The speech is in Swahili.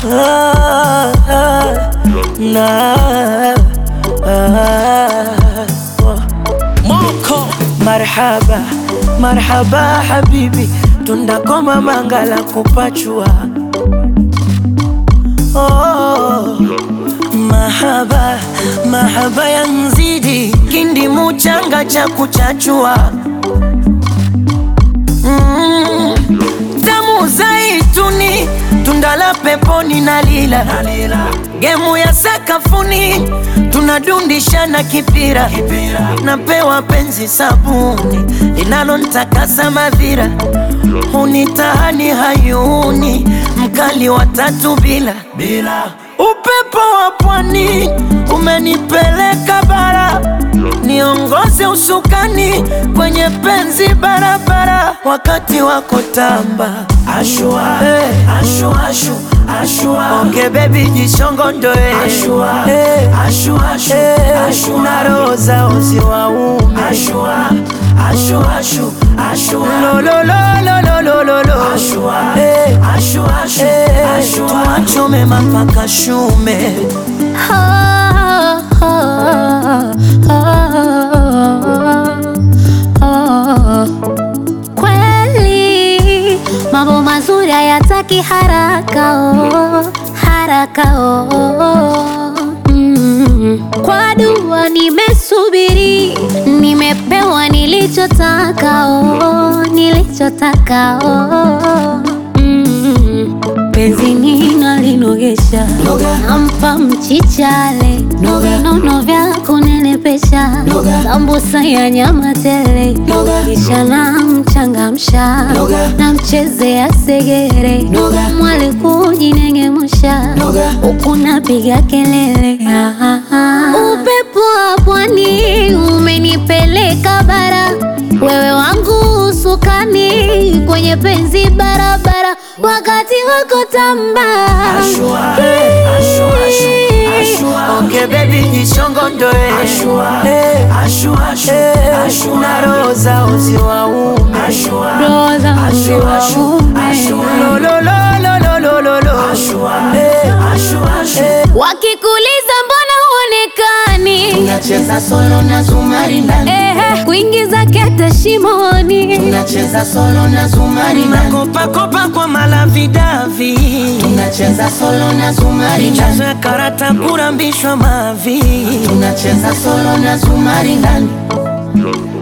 ah, ah, na ah, oh. Moko marhaba marhaba habibi tundakoma mangala kupachua oh. Mahaba mahaba ya nzidi kindi muchanga cha kuchachua mm. Tamu zaituni tunda la peponi na lila gemu ya sakafuni tunadundishana kipira napewa penzi sabuni linalontakasa madhira hunitahani hayuni mkali wa tatu bila bila upepo wa pwani umenipeleka bara niongoze usukani kwenye penzi barabara wakati wako tamba ashua, hey. ashua, ashu, ashua. Onge bebi jishongondoe ashua, hey. ashua, ashu, hey. ashua. na roho zao ziwaume ashua, ashua, ashu, ashua. lololololololo ashua, hey. ashua, ashu, hey. ashua. tuachome mapaka shume Kweli mambo mazuri hayataki haraka oh, haraka oh. Mm. Kwa dua nimesubiri, nimepewa nilichotaka oh, nilichotaka oh. Mm. Penzi ninalinogesha nampa mchichale nono vya kunenepesha sambusa ya nyama tele kisha namchangamsha namchezea segere mwali kujinengemusha huku napiga kelele Ah, ah, ah. upepo wa pwani umenipeleka bara wewe wangu usukani kwenye penzi barabara wakati wako tamba Ashua, eh, ashua, ashua, ashua. Onge baby jishongondoe ashua, eh, ashua, ashua, eh, ashua. na roho zao ziwaume ashua, Roho zao ashua, ashua, ziwaume. ashua. Lololololololo. ashua, eh, ashua, ashua. eh. wakikuliza mbona huonekani Tunacheza solo na zumari ndani, Ehe, kuingiza kete shimoni tunacheza solo na zumari ndani, Makopakopa kwa malavidavi tunacheza solo na zumari ndani, michezo ya karata kurambishwa mavi tunacheza solo na zumari ndani.